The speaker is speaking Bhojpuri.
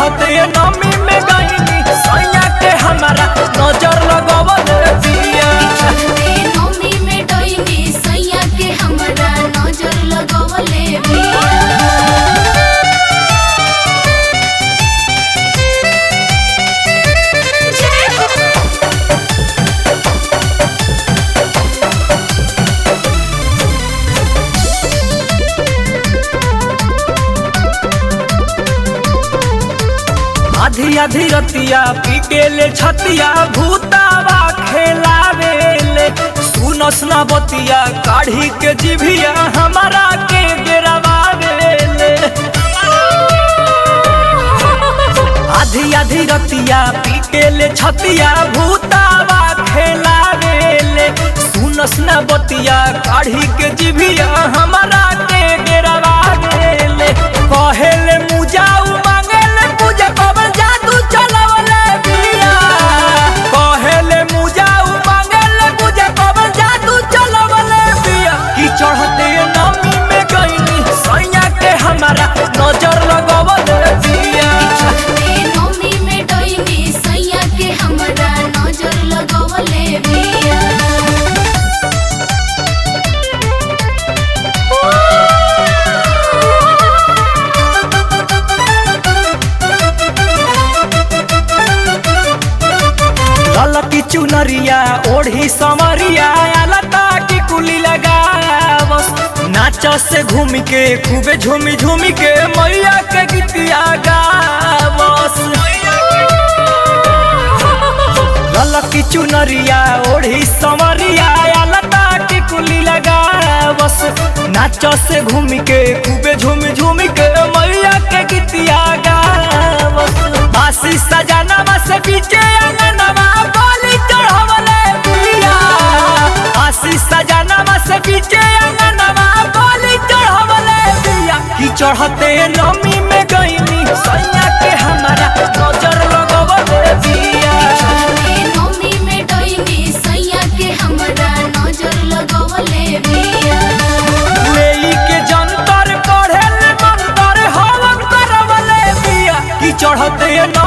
चढ़ते नमी में गईनी सैया के हमारा नजर लगवल दिया चढ़ते नौमी में डोइनी सैया के हमरा नजर लगवले बिया जय हो आधी आधी रतिया पी के ले छतिया भूतावा खेलावेले सुनस ना बतिया काढ़ी के जिभिया हमारा के गिरवावेले आधी आधी रतिया पी के ले छतिया भूतावा खेलावेले सुनस ना बतिया काढ़ी के जिभिया हमारा के गिरवावेले कहेले मुजाऊ मांगेले पूजा कबर जादू चलवले बिया कहेले मुजाऊ मांगेले पूजा कबर जादू चलवले बिया की चढ़ते नमी में गईनी सैया के हमारा नजर लगवले बिया चढ़ते नौमी में डोइनी सैया के हमरा नजर लगवले बिया ललकी चुनरिया ओढ़ी समरिया लता की कुली लगावस नाच से घूम के खूबे झूमी झूमी के मैया के गीतिया गावस ललकी चुनरिया ओढ़ी समरिया लता की कुली लगावस नाच से घूम के खूबे झूमी झूमी के मैया के गीतिया गावस बासी सजनवा से पीछे अंगनवा बोली चढ़वले बिया बासी सजनवा से पीछे अंगनवा बोली चढ़वले बिया की चढ़ते नमी में गईनी सैया के हमारा नजर लगवले बिया चढ़ते नौमी में डोइनी सैया के हमरा नजर लगवले बिया लेई के जंतर पढ़े ले मंतर हवन करवले बिया की चढ़ते